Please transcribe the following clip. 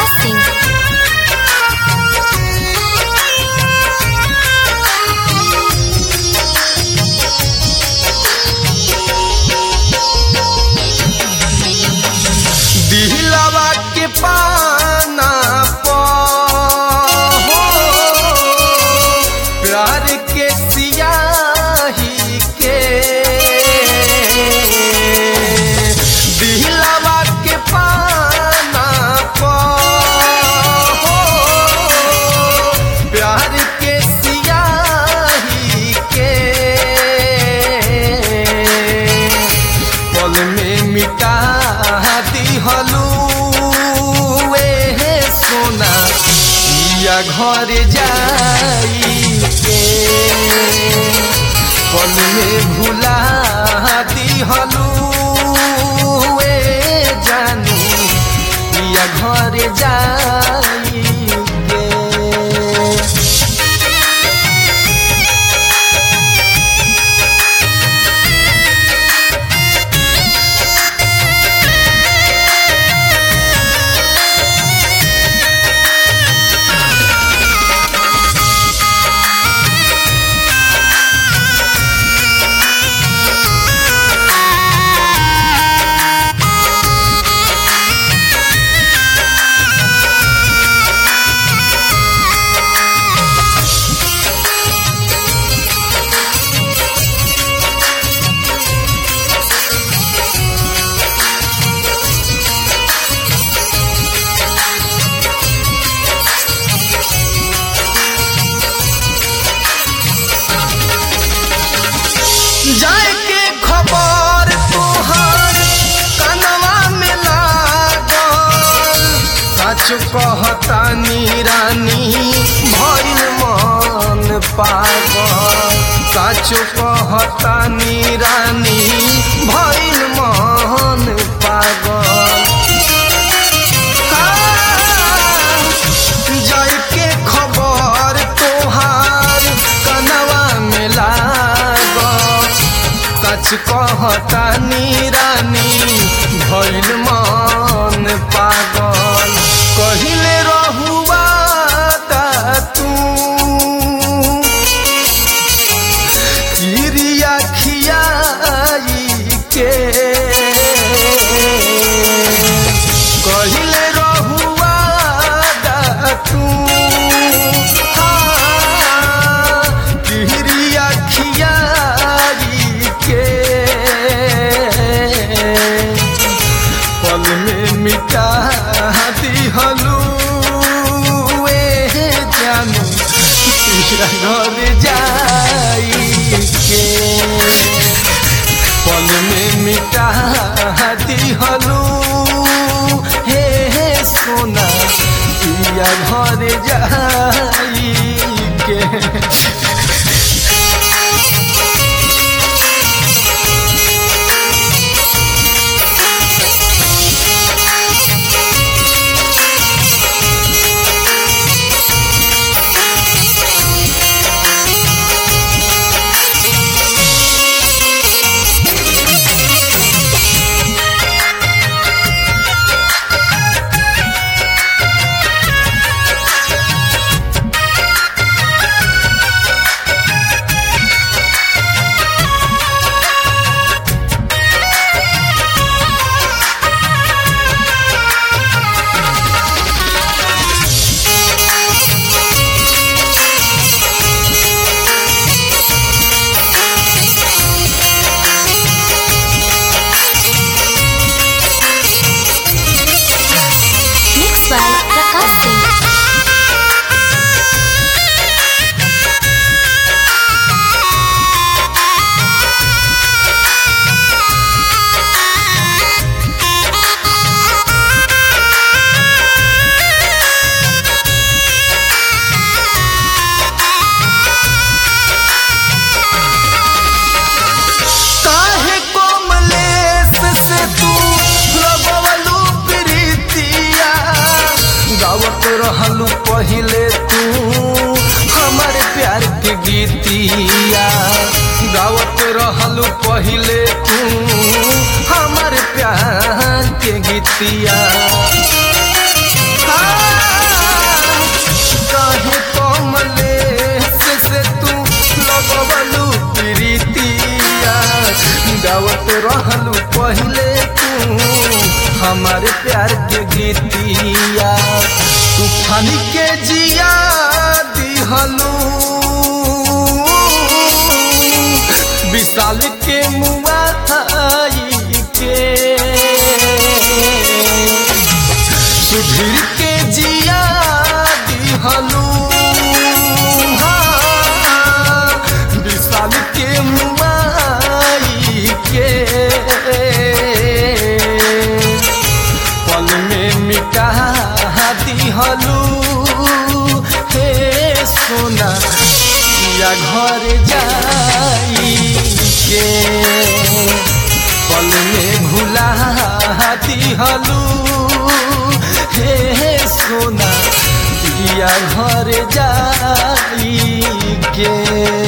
प्रकाश सिंह दिलवा के पाना पो प्यार के सियाही के दिलवा के पाना पो प्यार के सियाही के पल में मिटा दिहलू ए सोना या घर जाई के पल में भुला दिहलू ए जानू या घर जाई के जाए के खबर तोहर कनवा में लागल सच कहतानी रानी भइल मन पागल सच कहतानी रानी भइल मन पागल जाए के खबर तोहार कनवा में लागल सच कहतानी रानी भइल मन पागल कहिले रहुआ तू किरिया खियाई के कहिले रहुआ तू हाँ, किरिया खियाई के पल में मिटा दिहलू ए जानू तेरा घर जाई के पल में मिटा दिहलू हे हे सोना पिया घर जाई के मिक्स बाय प्रकाश सिंह काहे कोमलेस से तू लगवलू प्रीतिया गावत रहलू पहिले तू हमारे प्यार के गीतिया गावत रहलू पहिले तू हमारे प्यार के गीतिया हाँ, रानी के जिया दिहलू विशाल के मुआ के सुधीर के जिया दिहलू हाँ, विशाल के मुआई के पल में मिटा दिहलू हे सोना या घर जाई के पल में भुला दिहलू हे सोना दिया घर जाई के